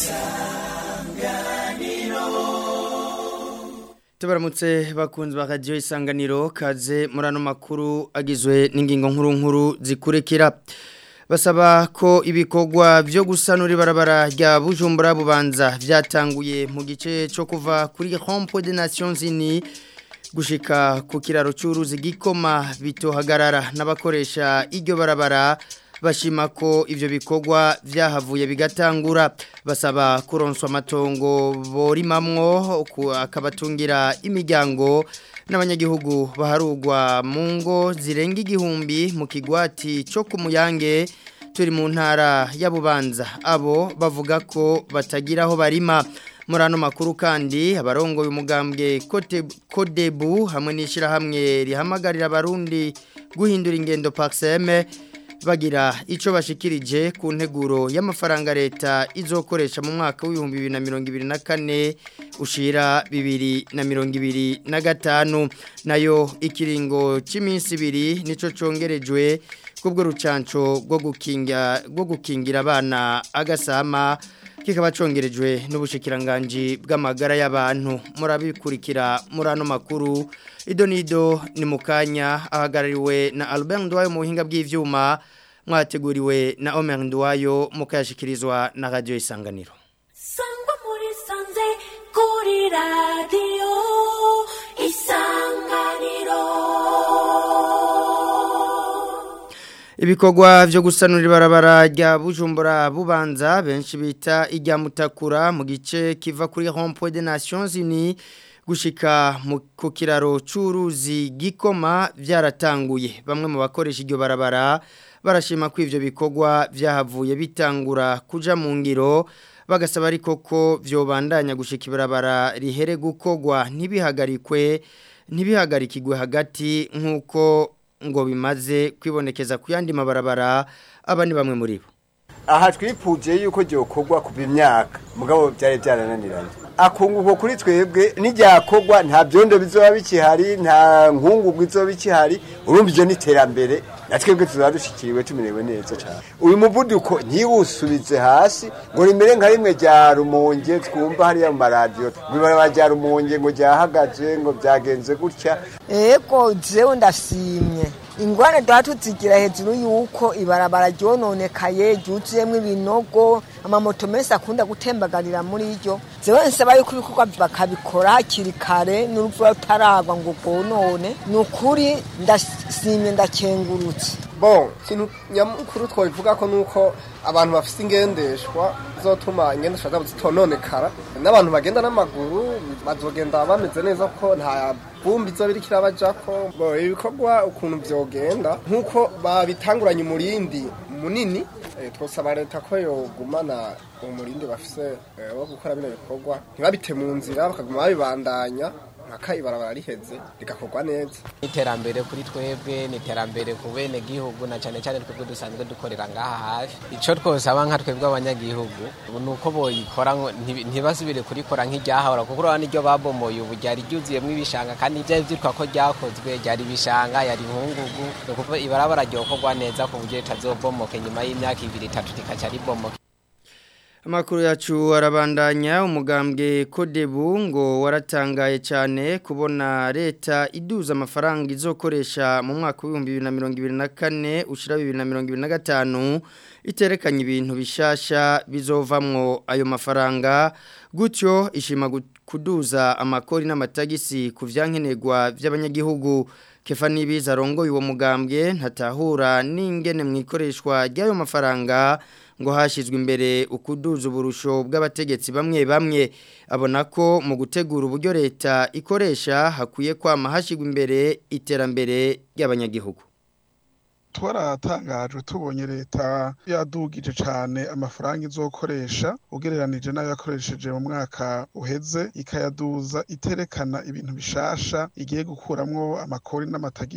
tubaramutse bakunzi ba radiyo isanganiro kaze muri ano makuru agizwe n'ingingo nkuru nkuru zikurikira basaba ko ibikorwa byo gusanura ibarabara rya bujumbura bubanza byatanguye mu gice cyo kuva kuri hompo de nations unies gushika ku kiraro cy'uruzi gikoma bitohagarara n'abakoresha iryo barabara bashima ko ivyo bikorwa vyahavuye bigatangura basaba kuronswa amatongo borimamwo akabatungira imiryango n'abanyagihugu baharugwa mu ngo zirenga igihumbi mu kigwati cyo ku muyange turi mu ntara ya bubanza abo bavuga ko batagira aho barima muri ano makuru kandi abarongoye umugambwe kodebu hamwe n'ishyirahamwe rihamagarira abarundi guhindura ingendo pakiseme bagira icyo bashikirije ku nteguro y'amafaranga leta izokoresha mu mwaka w'ibihumbi bibiri na mirongo ibiri na kane ushira bibiri na mirongo ibiri na gatanu nayo ikiringo cy'iminsi ibiri nicyo cyongerejwe kubwo rucanco rwo gukingira abana agasama kikaba congerejwe n'ubushikiranganji bw'amagara y'abantu murabikurikira muri ano makuru ido nido ni mukanya ahagarariwe na Albert Ndwayo mu buhinga bw'ivyuma mwateguriwe na Omer Ndwayo mukayashikirizwa na radio isanganiro Sangwa muri sanze kuri radio isanganiro Ibikorwa vyo gusanura ibarabara rya Bujumbura bubanza benshi bita ijya mutakura mu gice kiva kuri Rond-Point des Nations Unies gushika ku kiraro c'uruzi gikoma byaratanguye bamwe mu bakoresha iryo barabara barashima ko ivyo bikorwa vyahavuye bitangura kuja mu ngiro bagasaba ariko ko vyobandanya gushika ibarabara rihere gukogwa ntibihagarikwe ntibihagarikigwe hagati nk'uko ngo bimaze kwibonekeza ku yandi mabarabara aba ni bamwe muri bo aha twipuje yuko gyokorwa kuva imyaka mugabo byari byarananiranye akunguko kuri twebwe n'iryakorwa nta byondo bizoba bikihari nta nkungugu izoba ikihari urumva ibyo ni iterambere na twebwe tuzaba dushikiriwe tumerewe neza cyane uyu muvuduko ntiwusubize hasi ngo rimere nka rimwe rya rumonge twumva hariya mu maradiyo bibaraba rya rumonge ngo ryahagaze ngo byagenze gutya ego jewe ndashimye ingwane duha tuzigira hejuru yuko ibarabara ryononekaye ryuzuyemo ibinogo amamoto menshi akunda gutembagarira muri ryo jewe nsaba yuko ibikorwa bakabikora hakiri kare n'urupfu rutaragwa ngo rwonone ni ukuri ndashimye ndakengurutse bon ikintu nyamukuru twabivuga ko nuko abantu bafite ingendeshwa zotuma ingendeshwa zabo zitononekara n'abantu bagenda n'amaguru bazogenda bameze neza ko nta vumbi izo biri kirabajako bo ibikorwa ukuntu vyogenda nk'uko babitanguranye umurindi munini twosaba leta ko yogumana umurindi bafise wo gukora bino bikorwa ntibabite mu nzira bakaguma babibandanya mpaka ibarabara riheze rigakorwa neza iterambere kuri twebwe ni iterambere ku bene gihugu na cyane cyane twebwe dusanzwe dukorera ngaha hafi icyo twosaba nka twebwe abanyagihugu ni uko boyikora ntibasubire kurikora nk'iryahahora kuko urabona iryo babomoye ubu ryari ryuzuyemo ibishanga kandi byari byitwa ko ryakozwe ryari ibishanga yari inkungugu ni ukuvuga ibarabara ryokorwa neza ku buryo ritazobomoke nyuma y'imyaka ibiri itatu rikaca ribomoke Amakuru yacu arabandanya umugambwe Kodebu ngo waratangaye cyane kubona leta iduza amafaranga izokoresha mu mwaka w'ibihumbi bibiri na mirongo ibiri na kane ushira bibiri na mirongo ibiri na gatanu iterekanye ibintu bishasha bizovamwo ayo mafaranga gutyo ishima kuduza amakori n'amatagisi ku vyankenerwa by'abanyagihugu kefa nibiza arongoye uwo mugambwe ntatahura n'ingene mu ikoreshwa ry'ayo mafaranga ngo hashyizwe imbere ukuduza uburusho bw'abategetsi bamwe bamwe abona ko mu gutegura uburyo leta ikoresha hakwiye kwama hashyirwa imbere iterambere ry'abanyagihugu twaratangajwe tubonye leta yadugije cyane amafaranga izokoresha ugereranije n'ayo yakoresheje mu mwaka uheze ikayaduza iterekana ibintu bishasha igiye gukuramwo amakori n'amatagisi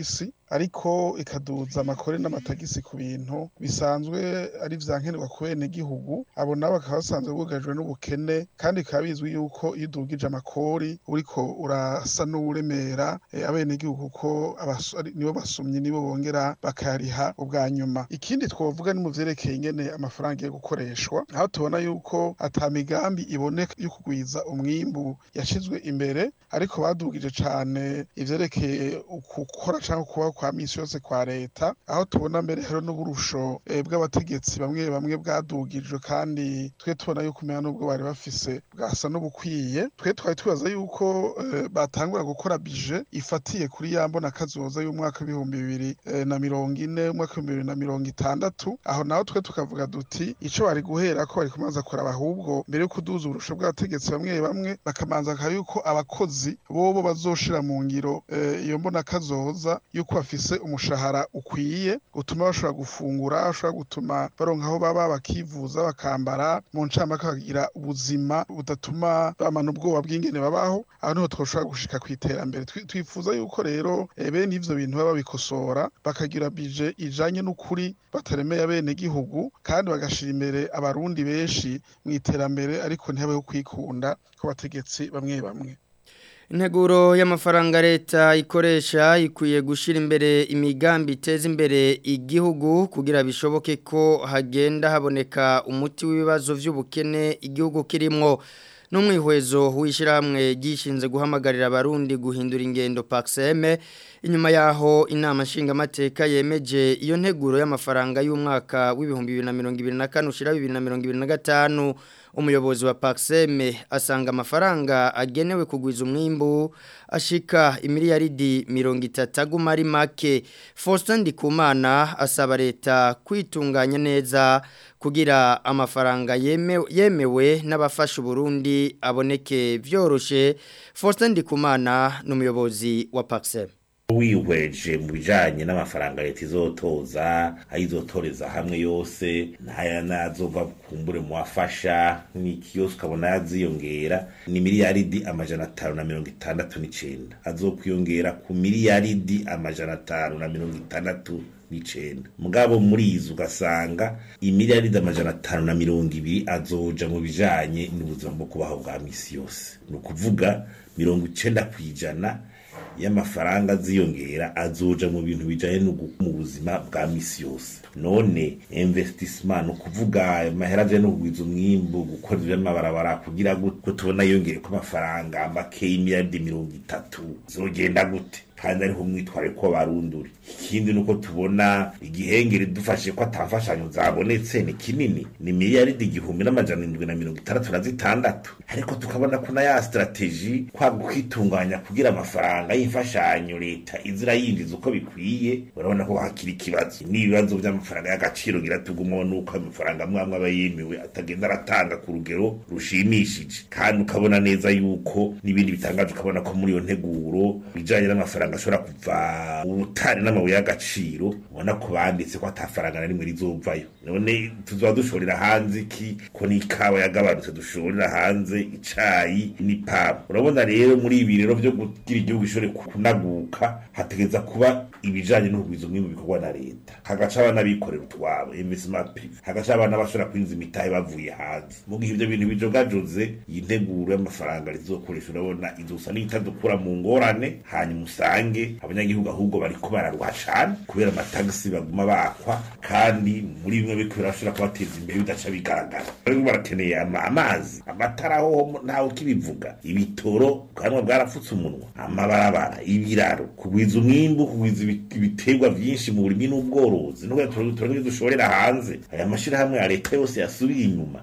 ariko ikaduza amakore n'amatagisi ku bintu bisanzwe ari vyankenerwa ku bene gihugu abo nabo bakaba basanzwe bugarijwe n'ubukene kandi bikaba bizwi yuko iyo udugije amakori uriko urasa n'uwuremera eh, abene gihugu kuko abasu- ari- nibo basumye nibo bongera bakayariha ubwa nyuma ikindi twovuga ni mu vyerekeye ingene amafaranga yo gukoreshwa aho tubona yuko ata migambi iboneka yo kugwiza umwimbu yashizwe imbere ariko badugije cane ivyerekeye ukukora canke kubaho kwa misi yose kwa leta aho tubona mbere hariho n'uburusho eh, bw'abategetsi bamwe bamwe bwadugijwe kandi twe tubona yuko umenya n'ubwo bari bafise bwasa n'ubukwiye twe twari twibaza yuko eh, batangura gukora bije ifatiye kuri ya mbona kazoza y'umwaka w'ibihumbi bibiri eh, na mirongo ine umwaka w'ibihumbi bibiri na mirongo itandatu aho naho twe tukavuga duti ico bari guhera ko bari kumanza kuraba ahubwo mbere yo kuduza uburusho bw'abategetsi bamwe bamwe bakamanza bakaba yuko abakozi bobo bazoshira mu ngiro eh, iyo mbona kazoza yuko bafise umushahara ukwiye utuma bashobora gufungura bashobora gutuma baronka aho baba bakivuza bakambara mu ncamake bakagira ubuzima budatuma bamana ubwoba bw'ingene babaho aho niho twoshobora gushika ku iterambere Twi- twifuza yuko rero eh, bene ivyo bintu baba babikosora bakagira bije ijanye n'ukuri bataremeye abene gihugu kandi bagashira imbere abarundi benshi mu iterambere ariko ntihabeho kwikunda kw'abategetsi bamwe bamwe Integuro y'amafaranga leta ikoresha ikwiye gushira imbere imigambi iteza imbere igihugu kugira bishoboke ko hagenda haboneka umuti w'ibibazo vy'ubukene igihugu kirimwo n'umwihwezo w'ishyirahamwe gishinze guhamagarira abarundi guhindura ingendo Paxeme inyuma yaho inama nshingamateka yemeje iyo nteguro y'amafaranga y'umwaka w'ibihumbi bibiri na mirongo ibiri na kane ushira bibiri na mirongo ibiri na gatanu umuyobozi wa Paxeme asanga amafaranga agenewe kugwiza umwimbu ashika imiliyaridi mirongo itatu aguma ari make Faustin Ndikumana asaba leta kwitunganya neza kugira amafaranga yemewe, yemewe n'abafasha Burundi aboneke vyoroshe Faustin Ndikumana n'umuyobozi wa Paxeme wihweje mu bijanye n'amafaranga leta izotoza ayizotoreza hamwe yose ntaya nazova kumbure mu wafasha n'ikiyose ukabona yaziyongera ni miliyaridi amajana atanu na mirongo itandatu n'icenda azokwiyongera ku miliyaridi amajana atanu na mirongo itandatu n'icenda mugabo muri izo ugasanga imiliyaridi amajana atanu na mirongo ibiri azoja mu bijanye n'ubuzima bwo kubaho bwa misi yose ni ukuvuga mirongo icenda kw'ijana y'amafaranga ziyongera azoja mu bintu bijanye no gu- mu buzima bwa misi yose none investissement no kuvuga amahera aje no kugwiza umwimbu gukora ivy'amabarabara kugira gute ko tubona yongeye ko amafaranga make y'imiliyaridi mirongo itatu zogenda gute kandi ariho umwitware ko barunduri ikindi nuko tubona igihengeri dufashe ko atamfashanyo zabonetse ni kinini ni miliyaridi igihumbi n'amajana indwi na mirongo itandatu na zitandatu ariko tukabona ko na ya strategy kwa kwitunganya kugira amafaranga y'imfashanyo leta izira yinjiza uko bikwiye urabona ko hakiri ikibazo n'ibibazo by'amafaranga y'agaciro gira tugumo nuko amafaranga amwe amwe aba yemewe atagenda aratanga ku rugero rushimishije kandi ukabona neza yuko n'ibindi bitangaje ukabona ko muri iyo nteguro bijanye n'amafaranga ashobora kuva ubutari n'amabuye y'agaciro ubona ko banditse ko atafaranga na rimwe rizovayo none tuzoba dushorera hanze iki ko n'ikawa yagabanutse dushorera hanze icayi n'ipamu urabona rero muri ibi rero vyo kugira igihugu gishobore kunaguka hategeza kuba ibijanye n'ubugwiza umwimbu bikorwa na leta hagaca abana bikorera utwabo investment privé hagaca abana bashobora kwinjiza imitahe bavuye hanze mu gihe ivyo bintu bijogajoze iyi nteguro y'amafaranga rizokoresha urabona izosa n'itadukura mu ngorane hanyuma usange abanyagihugu ahubwo bariko bararuha cane kubera amatagisi baguma bakwa kandi muri bimwe biriko birashobora kubateza imbere bidaca bigaragara bariko barakeneye ama- amazi amatara ho ntawe ukibivuga ibitoro bwanwa bwarapfutse umunwa amabarabara ibiraro kugwiza umwimbu kugwiza ibi- ibiterwa vyinshi mu burimyi n'ubworozi nuko turonke dushorera hanze aya mashirahamwe ya leta yose yasubiye inyuma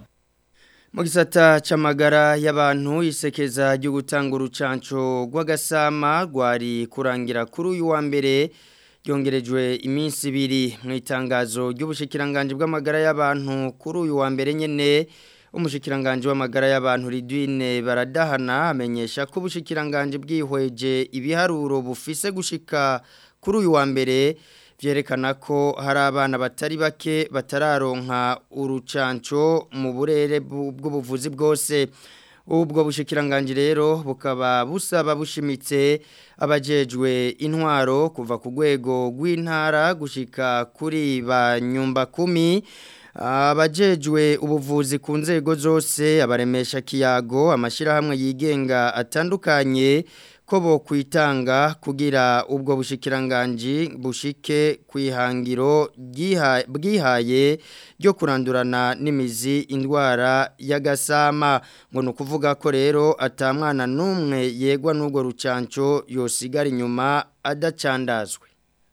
Mu gisata c'amagara y'abantu isekeza ryo gutanga urucanco rw'agasama rwari kurangira kuri uyu wa mbere ryongerejwe iminsi ibiri mu itangazo ry'ubushikiranganje bw'amagara y'abantu kuri uyu wa mbere nyene umushikiranganje w'amagara y'abantu Ridwine baradahana amenyesha ko ubushikiranganje bwihweje ibiharuro bufise gushika kuri uyu wa mbere vyerekana ko hari abana batari bake batararonka urucanco mu burere bu- bw'ubuvuzi bwose ubwo bushikiranganje rero bukaba busaba bushimitse abajejwe intwaro kuva ku rwego rw'intara gushika kuri ba nyumba kumi abajejwe ubuvuzi ku nzego zose abaremesha kiyago amashyirahamwe yigenga atandukanye ko bo kwitanga kugira ubwo bushikiranganji bushike ku ihangiro ryiha- bwihaye ryo kurandurana n'imizi indwara y'agasama ngo ni ukuvuga ko rero atamwana n'umwe yegwa n'ubwo rucanco yosigara inyuma adacandazwe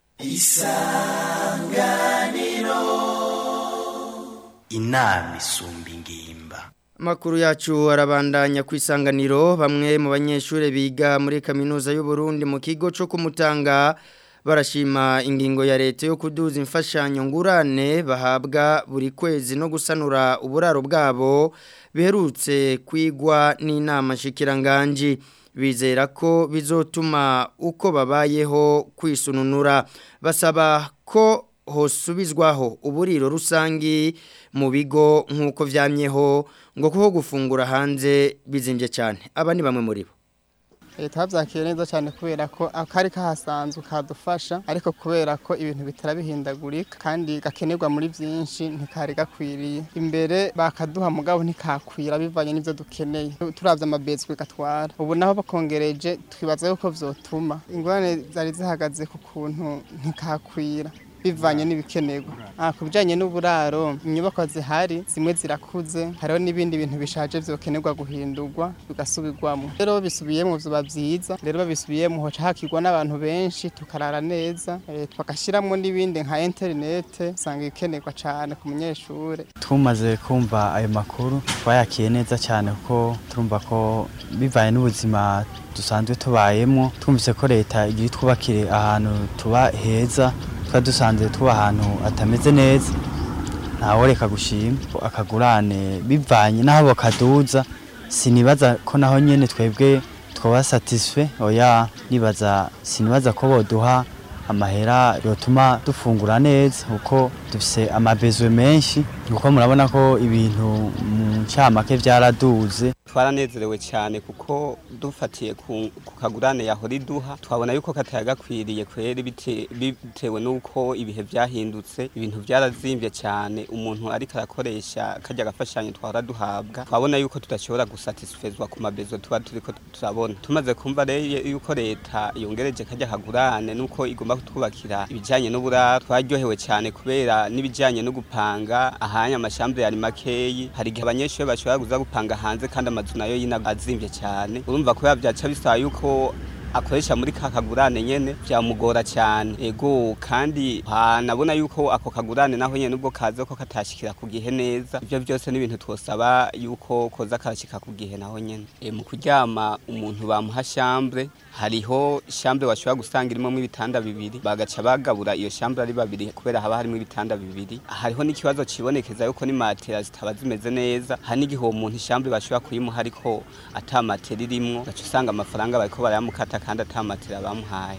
inama isumba ingimba Makuru yacu arabandanya ku isanganiro bamwe mu banyeshure biga muri kaminuza y'u Burundi mu kigo cyo kumutanga barashima ingingo ya leta yo kuduza imfashanyo ngurane bahabwa buri kwezi no gusanura uburaro bwabo biherutse kwigwa n'inama nshikiranganje bizera ko bizotuma uko babayeho kwisununura basaba ko hosubizwaho uburiro rusangi mu bigo nk'uko vyamyeho ngo kuho gufungura hanze bizimbye cyane aba ni bamwe muri bo leta babyakiye neza cyane kubera ko akari kahasanzwe kadufasha ariko kubera ko ibintu bitara bihindagurika kandi gakenerwa muri byinshi ntikari gakwiriye imbere bakaduha mugabo ntikakwira bivanye n'ibyo dukeneye turabye amabezwe gatwara ubu naho bakongereje twibaza yuko vyotuma ingorane zari zihagaze ku kuntu ntikakwira bivanye n'ibikenerwa ah ku bijyanye n'uburaro inyubako zihari zimwe zirakuze hariho n'ibindi bintu bishaje byokenerwa guhindurwa bigasubirwamo rero bisubiyemo biba byiza rero babisubiyemo hoca hakigwa n'abantu benshi tukarara neza eh, tugashyiramo n'ibindi nka interinete usanga ibikenerwa cyane ku munyeshuri tumaze kumva ayo makuru twayakiye neza cyane kuko turumva ko bivanye n'ubuzima dusanzwe tubayemo twumvise ko leta igiye twubakire ahantu tuba heza twari dusanzwe tuba ahantu atameze neza ntaworeka gushima akagurane bivanye n'aho bakaduza sinibaza ko naho nyene twebwe twaba satisfait oya nibaza sinibaza ko boduha amahera yotuma dufungura neza kuko dufise amabezwe menshi kuko murabona ko ibintu mu ncamake vyaraduze twaranezerewe cyane kuko dufatiye ku ku kagurane yahora iduha twabona yuko katari gakwiriye kweri bite- bitewe n'uko ibihe byahindutse ibintu byarazimbye cyane umuntu ariko arakoresha kajya agafashanyo twahora duhabwa twabona yuko tudashobora gusatisfezwa ku mabezo tuba turiko turabona tumaze kumva rero yuko leta yongereje kajya kagurane nuko igomba kutwubakira ibijyanye n'uburaro twaryohewe cyane kubera n'ibijyanye no gupanga ahanya amashambure yari makeyi hari igihe abanyeshuri bashobora kuza gupanga hanze kandi amazu nayo yina azimbye cyane urumva ko byaca bisaba yuko akoresha muri ka kagurane nyene byamugora cyane ego kandi ha, nabona yuko ako kagurane naho nyene ubwo kaze ko katashikira ku gihe neza ibyo byose n'ibintu twosaba yuko koza karashika ku gihe naho nyene e, mu kuryama umuntu bamuha chambre hariho chambre washobora gusanga irimo ibitanda bibiri bagaca bagabura iyo chambre ari babiri kubera haba harimo ibitanda bibiri hariho n'ikibazo cibonekeza yuko ni matera zitaba zimeze neza hari n'igihe uwo muntu chambre bashobora kuyimuha ariko ata matera irimwo gaca usanga amafaranga bariko barayamukata kandi ata matera bamuhaye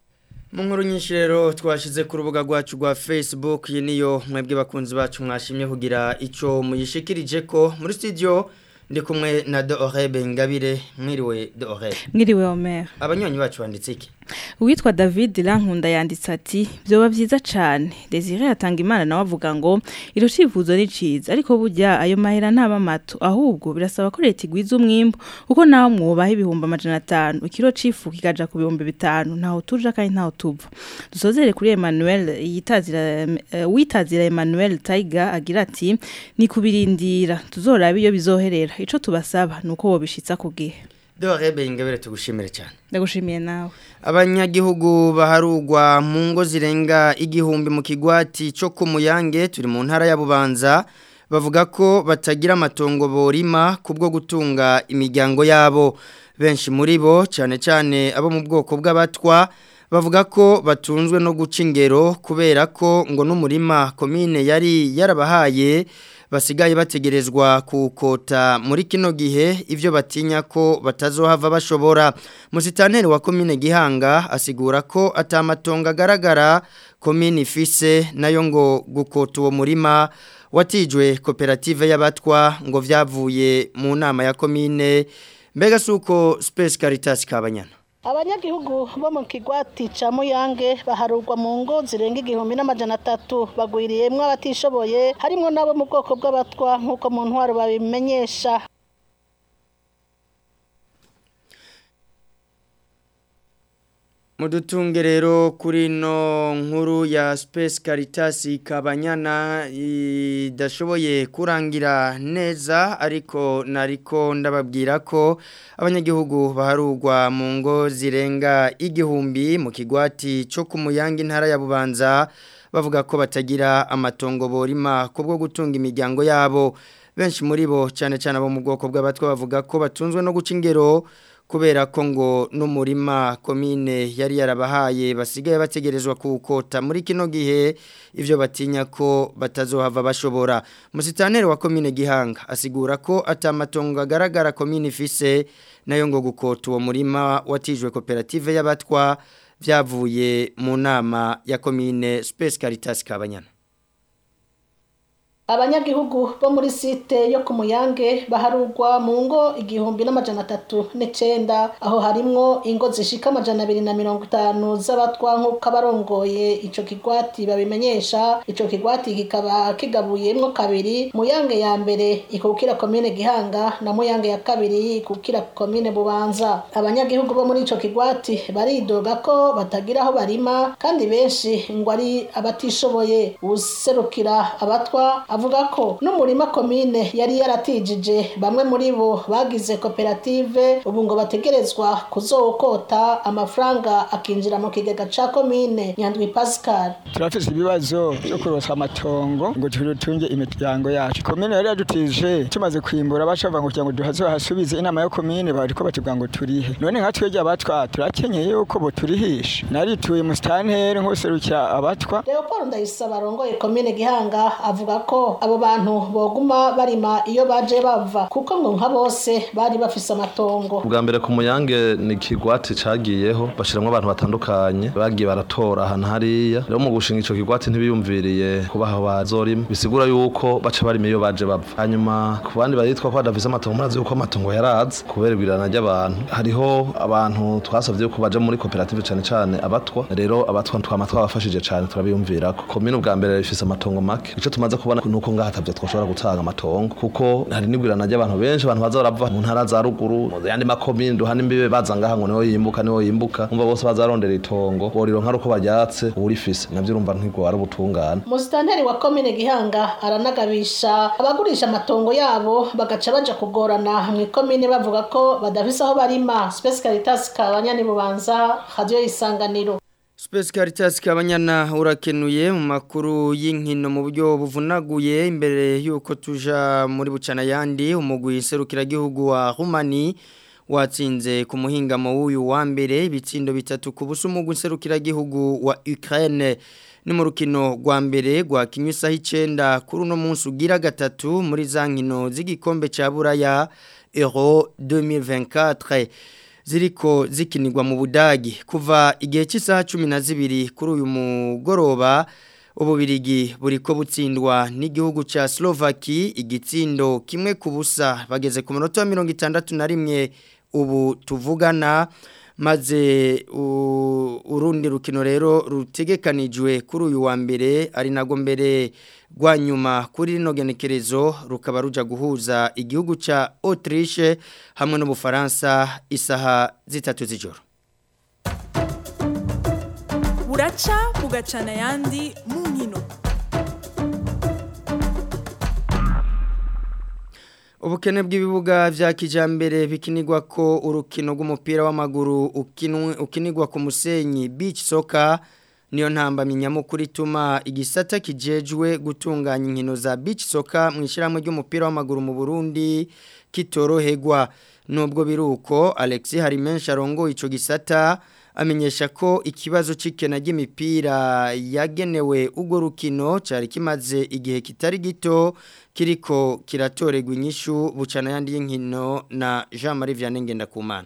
mu nkuru nyinshi rero twashyize ku rubuga rwacu rwa facebook iyi niyo mwebwe bakunzi bacu mwashimye kugira icyo muyishikirije ko muri studio ndi kumwe na Dorebe Ngabire mwiriwe Dorebe mwiriwe Omer abanywanyi bacu banditse iki uwitwa David Rankunda yanditse ati byoba byiza cyane Desire yatanga imana nawe avuga ngo iro civuzo ni ciza ariko burya ayo mahera ntaba mato ahubwo birasaba ko leta igwiza umwimbo kuko naho mwubaha ibihumbi amajana atanu ikiro cifu kikaja ku bihumbi bitanu ntaho tuja kandi ntaho tuva dusozere kuri Emmanuel yitazira uh, witazira Emmanuel Taiga agira ati ni kubirindira tuzoraba iyo bizoherera ico tubasaba nuko wobishitsa ku gihe Dorebe Ngabire tugushimire cyane ndagushimiye nawe abanyagihugu baharugwa mu ngo zirenga igihumbi mu kigwati cyo ku muyange turi mu ntara ya bubanza bavuga ko batagira amatongo borima kubwo gutunga imiryango yabo benshi muri bo cyane cyane abo mu bwoko bw'abatwa bavuga ko batunzwe no guca ingero kubera ko ngo n'umurima komine yari yarabahaye basigaye bategerezwa kukota muri kino gihe ivyo batinya ko batazohava bashobora musitanteri wa komine gihanga asigura ko atamatonga agaragara komine ifise nayo ngo gukota uwo murima watijwe koperative y'abatwa ngo vyavuye mu nama ya komine mbega suko Space Caritas kabanyana abanyagihugu bo mu kigwati ca muyange baharurwa mu ngo zirenga igihumbi n'amajana atatu bagwiriyemwo abatishoboye harimwo n'abo mu bwoko bw'abatwa nk'uko mu ntwaro babimenyesha Mudutunge rero kuri no nkuru ya Space Caritas kabanyana idashoboye kurangira neza ariko nariko ndababwira ko abanyagihugu baharugwa mu ngo zirenga igihumbi mu kigwati cyo kumuyanga intara ya Bubanza bavuga ko batagira amatongo borima kubwo gutunga imiryango yabo benshi muri bo cyane cyane abo mu bwoko bw'abatwa bavuga ko batunzwe no guca ingero kubera ko ngo n'umurima komine yari yarabahaye basigaye bategerezwa kuwukota muri kino gihe ibyo batinya ko batazohava bashobora musitaneri wa komine gihanga asigura ko atamatongo agaragara komine ifise nayo ngo gukota uwo murima watijwe koperative y'abatwa byavuye mu nama ya komine Space Caritas Kabanyana abanyagihugu bo muri site yo ku muyange baharugwa mu ngo igihumbi n'amajana atatu n'icenda aho harimwo ingo zishika amajana abiri na mirongo itanu z'abatwa nk'uko abarongoye ico kigwati babimenyesha ico kigwati kikaba kigabuyemwo kabiri muyange ya mbere ikukira komine gihanga na muyange ya kabiri ikukira komine bubanza abanyagihugu bo muri ico kigwati baridoga ko batagira aho barima kandi benshi ngo ari abatishoboye userukira abatwa avuga ko n'umurima komine yari yaratijije bamwe muri bo bagize koperative ubu ngo bategerezwa kuzokota amafaranga akinjira mu kigega ca komine nyandwi pascal turafise ibibazo byo kurosa amatongo ngo turutunge imiryango yacu komine yari yadutije tumaze kwimbura bashava ngo kugira ngo duhazohasubize inama yo komine bariko batubwira ngo turihe none nka twebwe abatwa turakenyeye yuko boturihisha narituye mu stanteri nk'userukira abatwa leopold ndayisaba arongoye komine gihanga avuga ko abo bantu boguma barima iyo baje bava kuko ngo nka bose bari bafise amatongo bwa mbere ku muyange ni ikigwati cagiyeho bashiramwo abantu batandukanye bagiye baratora ahantu hariya rero mu gushinga ico kigwati ntibiyumviriye kubaha bazorima bisigura yuko baca barima iyo baje bava hanyuma ku bandi baritwa ko badafise amatongo murazi yuko amatongo yaraze kubera igwirana ry'abantu hariho abantu twasavye yuko baja muri koperative cane cane abatwa rero abatwa twama twabafashije cane turabiyumvirako komine ubwa mbere ifise amatongo make ico tumaze kubona nuko ngaha atavyo twoshobora gutanga amatongo kuko hari n'igwirana ry'abantu benshi abantu baza barava mu ntara za ruguru mu yandi makomine duhana imbibe baza ngaha ngo niho yimbuka niho yimbuka umva bose bazarondera itongo borironka ruko baryatse urifise navyo urumva ntigo ari ubutungane musitanteri wa komine gihanga aranagabisha abagurisha amatongo yabo bagaca baja kugorana mu ikomine bavuga ko badafise aho barima Space Caritas kabanyani bubanza radio isanganiro Space Caritas kabanyana urakenuye mu makuru y'inkino mu buryo buvunaguye imbere yuko tuja muri bucana yandi umugwi serukira gihugu wa Rumani watsinze ku muhingamo w'uyu wa mbere ibitsindo bitatu ku buso umugwi serukira gihugu wa Ukraine ni mu rukino rwa mbere rwa kinyusaho icenda kuri uno munsi ugira gatatu muri za nkino z'igikombe ca Buraya Euro 2024 ziriko zikinirwa mu budagi kuva igihe cy'isaha cumi na zibiri kuri uyu mugoroba ububirigi buriko butsindwa n'igihugu cya Slovaki igitsindo kimwe ku busa bageze ku minota mirongo itandatu na rimwe ubu tuvugana maze urundi rukino rero rutegekanijwe kuri uyu wa mbere ari nago mbere rwa nyuma kuri rino genekerezo rukaba ruja guhuza igihugu cya Autriche hamwe n'ubufaransa isaha zitatu z'ijoro buraca bugacana ayandi mu nkino ubukene bw'ibibuga vya kijambere bikinirwa ko urukino rw'umupira w'amaguru ukinirwa ku musenyi beach soccer niyo ntambamye nyamukuru ituma igisata kijejwe gutunganya inkino za beach soccer mu ishyirahamwe ry'umupira w'amaguru mu Burundi kitoroherwa nubwo biruko Alex Harimenshi arongoye ico gisata amenyesha ko ikibazo c'ikena ry'imipira yagenewe ubwo rukino cari kimaze igihe kitari gito kiriko kiratorerwa inyishu bucana yandi y'inkino na Jean Marie Vianney Ngendakumana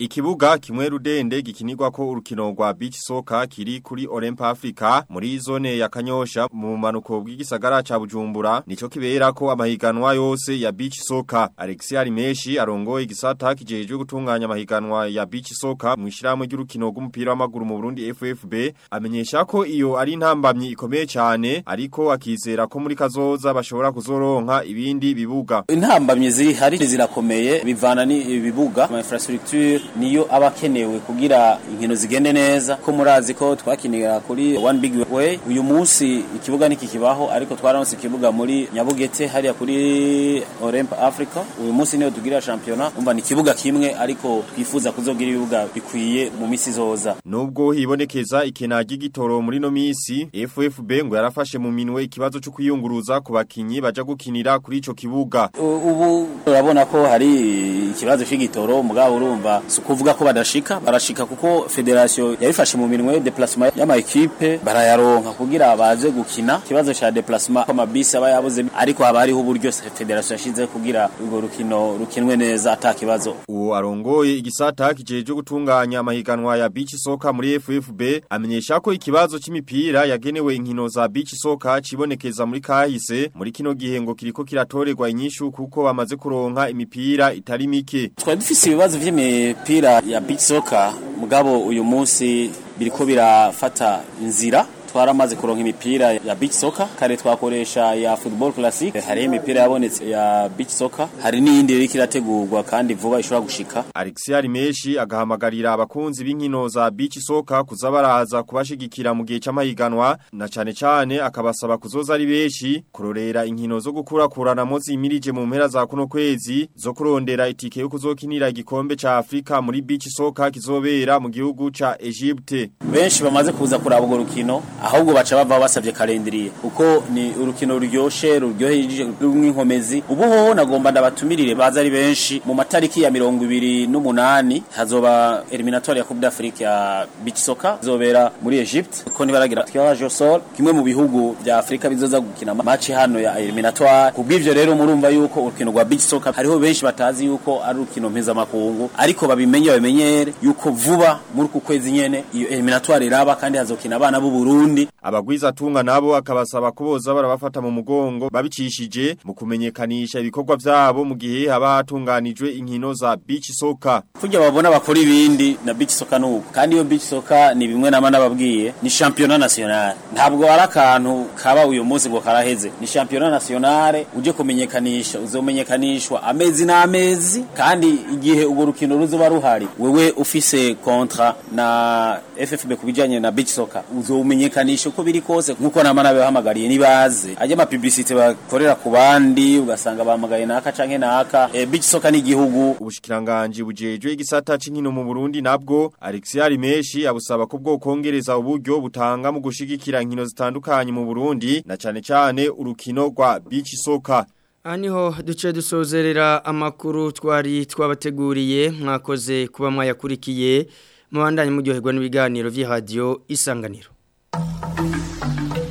Ikibuga kimwe rudende gikinirwa ko urukino rwa beach soccer kiri kuri Olymp Africa muri zone ya Kanyosha mu manuko bw'igisagara ca Bujumbura nico kibera ko amahiganwa yose ya beach soccer Alexia Arimeshi arongoye igisata kijejwe gutunganya amahiganwa ya beach soccer mu ishiramwe ry'urukino rw'umupira w'amaguru mu Burundi FFB amenyesha ko iyo ari intambamyi ikomeye cyane ariko akizera ko muri kazoza bashobora kuzoronka ibindi bibuga intambamyi ziri hari zirakomeye bivana ni ibibuga ama infrastructure niyo aba akenewe kugira inkino zigende neza ko murazi ko twakinira kuri one big way uyu munsi ikibuga niki kibaho ariko twaronse ikibuga muri Nyabugete hariya kuri Olymp Africa uyu munsi niyo tugira championnat umva ni ikibuga kimwe ariko twifuza kuzogira ibibuga bikwiye mu misi zoza nubwo hibonekeza ikena ry'igitoro muri no misi FFB ngo yarafashe mu minwe ikibazo cyo kwiyunguruza ku bakinyi baja gukinira kuri ico kibuga ubu urabona ko hari ikibazo c'igitoro mugabo urumva sukuvuga ko badashika barashika kuko federation yabifashe mu minwe déplacement y'ama equipe barayaronka kugira baze gukina ikibazo cha déplacement ko mabisi aba yabuze ariko haba hariho uburyo federation yashize kugira urwo rukino rukinwe neza ata kibazo uwo arongoye igisata kijeje gutunganya amahiganwa ya beach soccer muri FFB amenyesha ko ikibazo c'imipira yagenewe inkino za beach soccer cibonekeza muri kahise muri kino gihe ngo kiriko kiratorerwa inyishu kuko bamaze kuronka imipira itari mike twari dufise ibibazo vy'imipira ya beach soccer mugabo uyu munsi biriko birafata inzira twaramaze kuronka imipira ya beach soccer kare twakoresha ya football classic hari imipira yabonetse ya beach soccer hari n'iyindi iri kirategurwa kandi vuba ishobora gushika Alexia Rimeshi agahamagarira abakunzi b'inkino za beach soccer kuza baraza kubashigikira mu gihe c'amahiganwa na cane cane akabasaba kuzoza ari beshi kurorera inkino zo gukurakuranamo zimirije mu mpera za kuno kwezi zo kurondera itike yo kuzokinira igikombe ca Afrika muri beach soccer kizobera mu gihugu ca Egypte benshi bamaze kuza kuraba urwo rukino ahubwo baca bava basavye kalendriye uko ni urukino ruryoshe ruryoheje rw'inkomezi ubu hoho nagomba ndabatumirire baza ari benshi mu matariki ya mirongo ibiri n'umunani hazoba eliminatoire ya Coupe d'Afrique ya beach soccer izobera muri Egypte ko nibaragira tirage au sort kimwe mu bihugu vya Afrika bizoza gukina match hano ya eliminatoire kubw'ivyo rero murumva yuko urukino rwa beach soccer hariho benshi batazi yuko ari urukino mpuzamakungu ariko babimenye babimenyere yuko vuba muri ku kwezi nyene iyo eliminatoire iraba kandi hazokina abana b'u Burundi abagwiza tunga nabo akabasaba kuboza barabafata mu mugongo babicishije mu kumenyekanisha ibikorwa vyabo mu gihe haba hatunganijwe inkino za beach soccer kujya babona bakora ibindi na beach soccer nuko kandi iyo beach soccer ni bimwe nama nababwiye ni championnat national ntabwo ari akantu kaba uyu munsi ngo karaheze ni championnat national uje kumenyekanisha uzomenyekanishwa amezi n'amezi kandi igihe urwo rukino ruzoba ruhari wewe ufise kontra na FFB kubijanye na beach soccer uzomenyekanisha uko biri kose nkuko nama nabihamagariye nibaze ajya ama publicité bakorera ku bandi ugasanga bahamagaye naka canke naka e, beach soccer ni igihugu ubushikiranganje bujejwe igisata c'inkino mu Burundi nabwo Alexia Rimeshi abusaba ko bwo kongereza uburyo butanga mu gushigikira inkino zitandukanye mu Burundi na cane cane urukino rwa beach soccer Aniho duce dusozerera amakuru twari twabateguriye mwakoze kuba mwayakurikiye mubandanye muryoherwa n'ibiganiro vy'iradio isanganiro